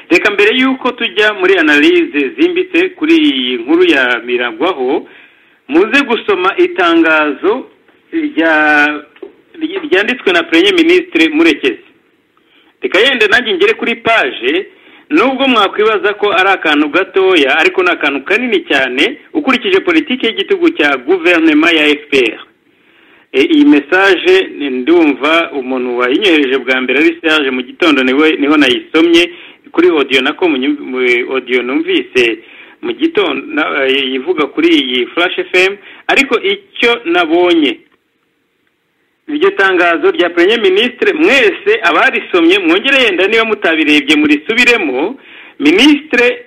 reka mbere y'uko tujya muri analize zimbitse kuri iyi nkuru ya miragwaho muze gusoma itangazo ryanditswe na perezida minisitiri murekezi reka yenda nanjye ngere kuri paje nubwo mwakwibaza ko ari akantu gatoya ariko ni akantu kanini cyane ukurikije politiki y'igitugu cya guverinoma ya fpr iyi mesaje ndumva umuntu wayinyohereje bwa mbere ari serge mu gitondo niho nayisomye kuri odiyo nako odiyo numvise mu gitondo ivuga kuri iyi flash fm ariko icyo nabonye iryo tangazo rya perezida minisitiri mwese abarisomye mwongere yenda niba mutabirebye murisubiremo minisitire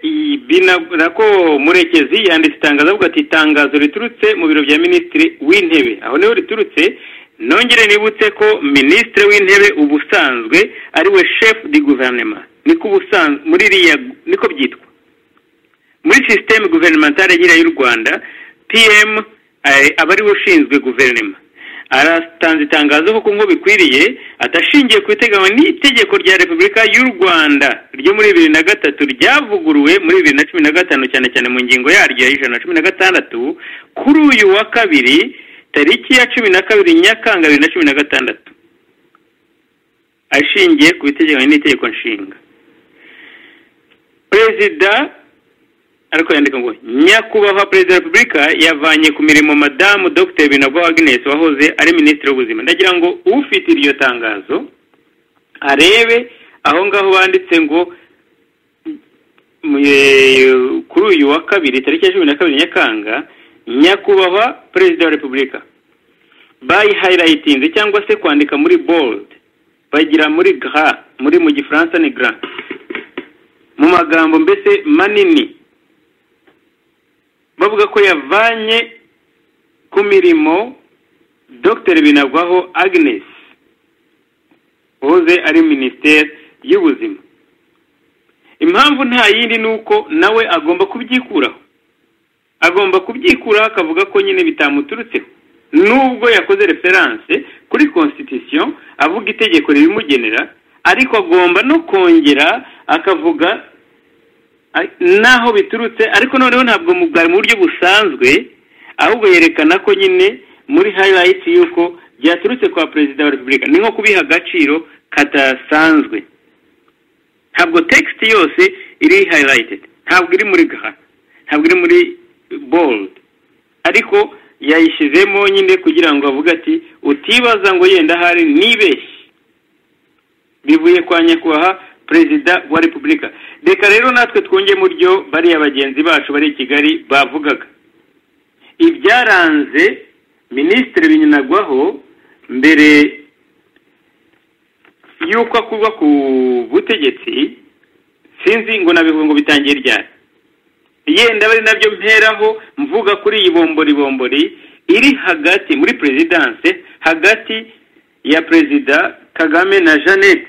nako murekezi yanditse itangazo avuga ati itangazo riturutse mu biro bya minisitiri w'intebe aho niho riturutse nongere nibutse ko minisitiri w'intebe ubusanzwe ari we shefu di guverinoma niko ubusanzwe muri iriya niko byitwa muri sisiteme guvernementale nyine y'u rwanda piyemu aba ariwe ushinzwe guverinoma aratanze itangazo kuko ngo bikwiriye atashingiye ku iteganywa n'itegeko rya repubulika y'u rwanda ryo muri bibiri na gatatu ryavuguruwe muri bibiri na cumi na gatanu cyane cyane mu ngingo yaryo ya ijana na cumi na gatandatu kuri uyu wa kabiri tariki ya cumi na kabiri nyakanga bibiri na cumi na gatandatu ashingiye ku biteganywa n'itegeko nshinga perezida ariko yandika ngo nyakubahwa perezida wa repubulika yavanye ku mirimo madamu dr binagwa agnes wahoze ari minisitiri w'ubuzima ndagira ngo ufite iryo tangazo arebe aho ngaho banditse ngo kuri uyu wa kabiri tariki ya cumi na kabiri nyakanga nyakubahwa perezida wa repubulika bayi hayilayitinze cyangwa se kwandika muri bold bagira muri gra muri mu gifaransa ni gra mu magambo mbese manini bavuga ko yavanye ku mirimo dr binagwaho agnes wahoze ari minisiteri y'ubuzima impamvu nta yindi ni uko nawe agomba kubyikuraho agomba kubyikuraho akavuga ko nyine bitamuturutseho nubwo yakoze referanse kuri konsitisiyo avuga itegeko ribimugenera ariko agomba no kongera akavuga n'aho biturutse ariko noneho ntabwo bwari mu buryo busanzwe ahubwo yerekana ko nyine muri hayirayiti y'uko byaturutse kwa perezida wa repubulika ni nko kubiha agaciro kadasanzwe ntabwo tekisiti yose iri hayirayitedi ntabwo iri muri gaha ntabwo iri muri boludi ariko yayishyizemo nyine kugira ngo avuge ati utibaza ngo yenda ahari nibeshye bivuye kwa nyakubahwa perezida wa repubulika reka rero natwe twunge mu ryo bariya bagenzi bacu bari i kigali bavugaga ibyaranze minisitiri binyunagwaho mbere y'uko akurwa ku butegetsi sinzi ngo nabivuga ngo bitangiye ryari yenda bari nabyo mperaho mvuga kuri iyi bomboribombori iri hagati muri perezidanse hagati ya perezida kagame na jeannette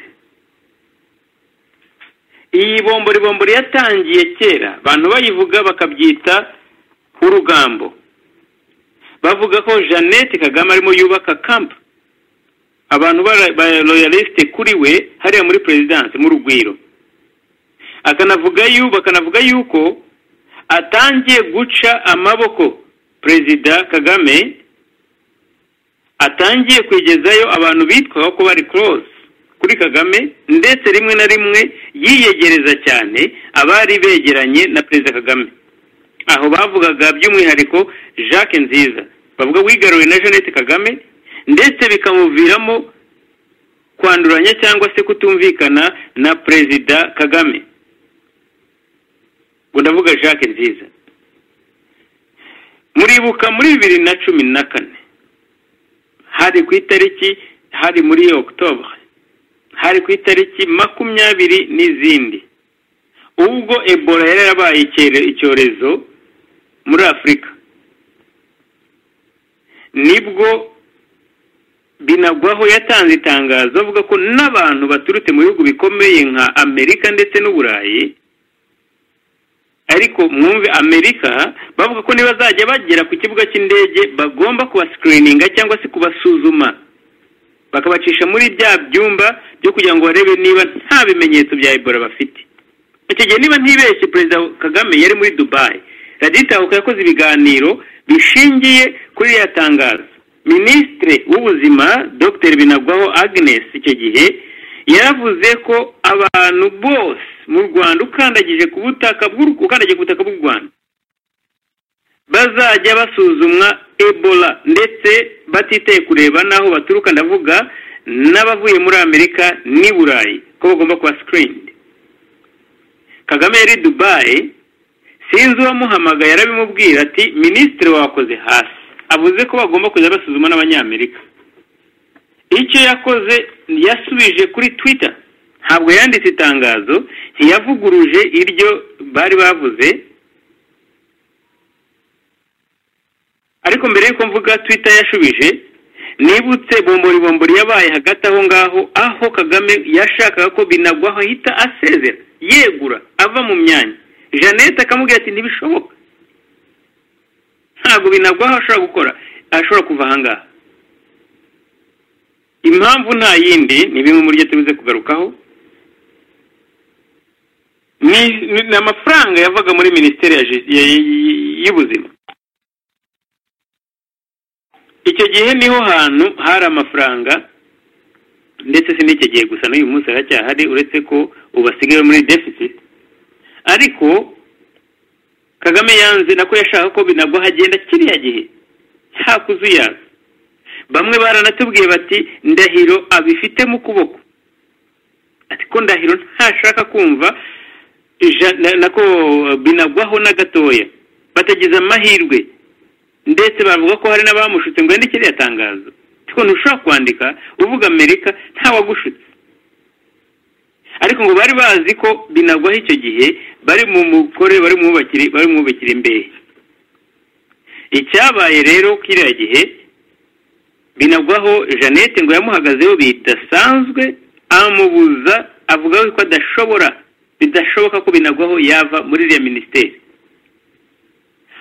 iyi bomboribombori yatangiye kera abantu bayivuga bakabyita urugambo bavuga ko jeannette kagame arimo yubaka kampu abantu b'abaroyalisite kuri we hariya muri perezidanse mu rugwiro akanavuga bakanavuga yuko atangiye guca amaboko perezida kagame atangiye kwegezayo abantu bitwaho ko bari close kuri kagame ndetse rimwe na rimwe yiyegereza cyane abari begeranye na perezida kagame aho bavugaga by'umwihariko jacques nziza bavuga wigaruwe na jeannette kagame ndetse bikamuviramo kwanduranya cyangwa se kutumvikana na perezida kagame ngo ndavuga jacques nziza muribuka muri bibiri na cumi na kane hari ku itariki hari muri okutobure hari ku itariki makumyabiri n'izindi ubwo ebola yari yarabaye icyorezo muri afurika nibwo binagwaho yatanze itangazo avuga ko n'abantu baturutse mu bihugu bikomeye nka amerika ndetse n'uburayi ariko mwumve amerika bavuga ko nibazajya bagera ku kibuga cy'indege bagomba kubascreeninga cyangwa se kubasuzuma bakabacisha muri bya byumba byo kugira ngo barebe niba nta bimenyetso bya ebola bafite gihe niba ntibeshye perezida kagame yari muri dubayi raditahuka yakoze ibiganiro bishingiye kuri ririya tangazo minisitiri w'ubuzima dr binagwaho agnes icyo gihe yaravuze ko abantu bose mu rwanda ukandagije ku butaka ukandagiye ku butaka bw'u rwanda bazajya basuzumwa ebola ndetse batitaye kureba n'aho baturuka ndavuga n'abavuye muri amerika n'i burayi ko bagomba kuba sikirini kagame yari dubayi sinzi uwamuhamagaye arabimubwira ati minisitiri wakoze hasi avuze ko bagomba kujya basuzuma n'abanyamerika icyo yakoze yasubije kuri twita ntabwo yanditse itangazo ntiyavuguruje iryo bari bavuze ariko mbere y'uko mvuga twita yashubije nibutse bombori bombori yabaye hagati aho ngaho aho kagame yashakaga ko binagwaho ahita asezera yegura ava mu myanya jeannette akamubwira ati ntibishoboka ntabwo binagwaho ashobora gukora ashobora kuva ahangaha impamvu nta yindi ni bimwe muri byo tubuze kugarukaho ni amafaranga yavaga muri minisiteri y'ubuzima icyo gihe niho hantu hari amafaranga ndetse si n'icyo gihe gusa n'uyu munsi aracyahari uretse ko ubu asigaye muri deficit ariko kagame yanze nako yashaka ko binagwa hagenda kiriya gihe nta kuzuyaza bamwe baranatubwiye bati ndahiro abifite mu kuboko ati ko ndahiro ntashaka kumva nako binagwaho na gatoya batagize amahirwe ndetse bavuga ko hari n'abamushutse ngo yandike iriya tangazo ariko ntushobora kwandika uvuga amerika ntawagushutse ariko ngo bari bazi ko binagwaho icyo gihe bari mu mukore bari mwubakire bari mwubakire imbehe icyabaye rero kiriya gihe binagwaho jeannette ngo yamuhagazeho bidasanzwe amubuza avuga ko adashobora bidashoboka ko binagwaho yava muri iriya minisiteri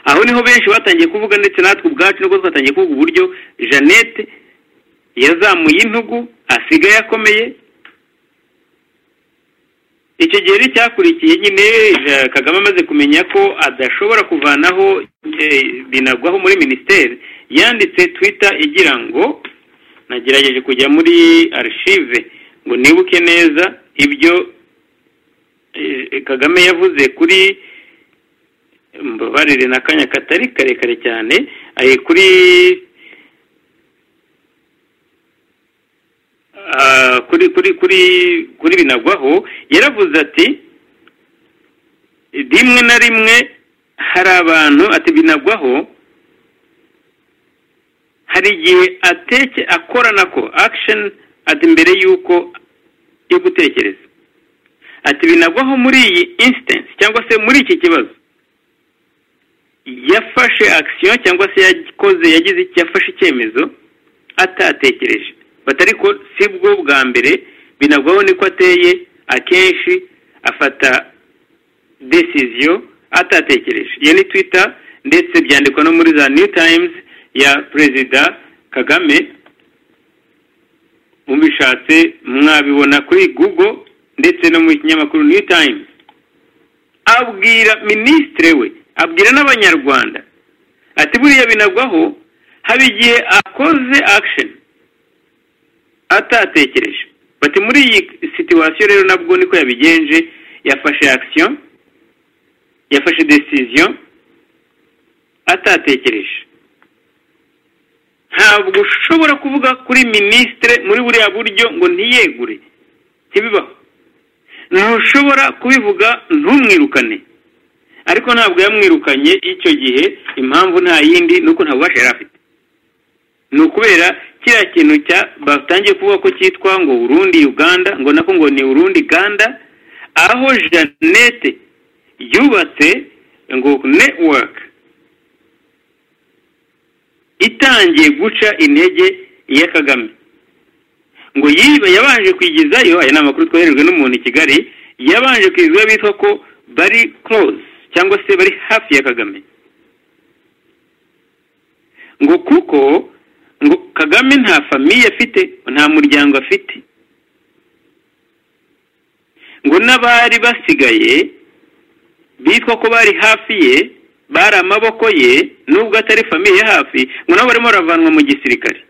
aho niho benshi batangiye kuvuga ndetse natwe ubwacu nibwo twatangiye kuvuga uburyo jeannette yazamuye intugu asigaye akomeye icyo gihe ni cyakurikiye nyine kagame amaze kumenya ko adashobora kuvanaho binagwaho muri minisiteri yanditse twita igira ngo nagerageje kujya muri arishive ngo nibuke neza ibyo kagame yavuze kuri mbabarire ni akanya katari karekare cyane kuri kuri kuri kuri kuri binagwaho yaravuze ati rimwe na rimwe hari abantu ati binagwaho hari igihe ateke akorana ko akisheni ati mbere y'uko yo gutekereza ati binagwaho muri iyi insitensi cyangwa se muri iki kibazo yafashe akisiyo cyangwa se yakoze yagize yafashe icyemezo atatekereje batariko si bwo bwa mbere binagwaho niko ateye akenshi afata desiziyo atatekereje iyo ni twita ndetse byandikwa no muri za new times ya perezida kagame mubishatse mwabibona kuri google ndetse no mu kinyamakuru new times abwira minisitiri we abwira n'abanyarwanda ati buriya binagwaho haba igihe akoze action atatekereje bati muri iyi situwasiyo rero nabwo niko yabigenje yafashe action yafashe decision atatekereje ntabwo ushobora kuvuga kuri minisitire muri buriya buryo ngo ntiyegure ntibibaho ntushobora kubivuga ntumwirukane ariko ntabwo yamwirukanye icyo gihe impamvu nta yindi ni uko nta bubasha yari afite ni ukubera kiriya kintu cya batangiye kuvuga ko cyitwa ngo urundi uganda ngo nako ngo ni urundi uganda aho jeannette yubatse ngo netiwaka itangiye guca intege iya kagame ngo yiba yabanje kwigizayo aya ni amakuru twoherejwe n'umuntu i kigali yabanje kwigizayo bitwa ko bari close cyangwa se bari hafi ya kagame ngo kuko ngo kagame nta famiye afite nta muryango afite ngo n'abari basigaye bitwa ko bari hafi ye bari amaboko ye nubwo atari famiye hafi ngo nabo barimo baravanwa mu gisirikare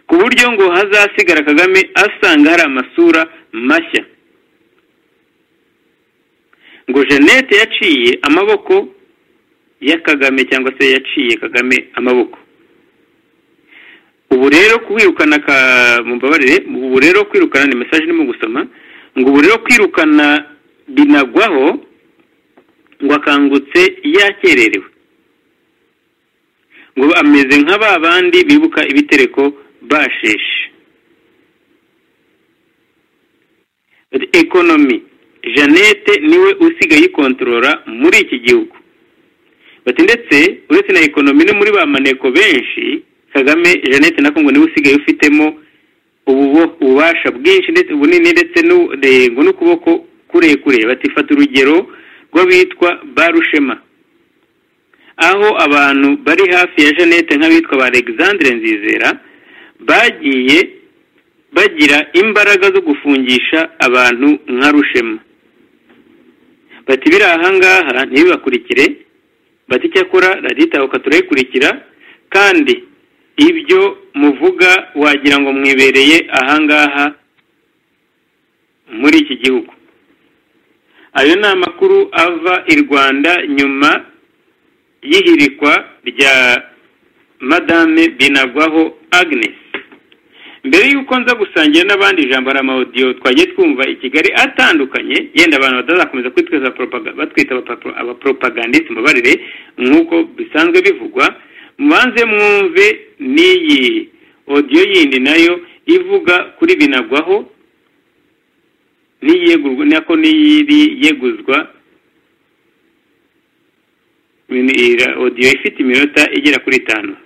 ku buryo ngo hazasigara kagame asanga hari amasura mashya ngo jeannette yaciye amaboko ya kagame cyangwa se yaciye kagame amaboko ubu rero kwirukana ka mumbabarire ubu rero kwirukana ni mesaje irimo gusoma ngo ubu rero kwirukana binagwaho ngo akangutse yakererewe ngo ameze nka ba bandi bibuka ibitereko basheshi ekonomi jeannette niwe usigaye ikontorora muri iki gihugu bati ndetse uretse na ekonomi no muri ba maneko benshi kagame jeannette na kongo niwe usigaye ufitemo ububasha bwinshi ndetse bunini ndetse ngo n'ukuboko kurekure batifata urugero rw'abitwa barushema aho abantu bari hafi ya jeannette nk'abitwa ba alexandre nzizera bagiye bagira imbaraga zo gufungisha abantu nka rushema bati biri ahangaha ntibibakurikire bati icyakora raditawuka turayikurikira kandi ibyo muvuga wagira ngo mwibereye ahangaha muri iki gihugu ayo ni amakuru ava i rwanda nyuma y'ihirikwa rya madame binagwaho agnes mbere y'uko nza gusangira n'abandi ijambo hari amawodiyo twagiye twumva i kigali atandukanye yenda abantu batazakomeza kwitwaza batwita abaporopagandisi mubarire nk'uko bisanzwe bivugwa mubanze mwumve n'iyi odiyo yindi nayo ivuga kuri binagwaho nako n'iyiri yeguzwa odiyo ifite iminota igera kuri itanu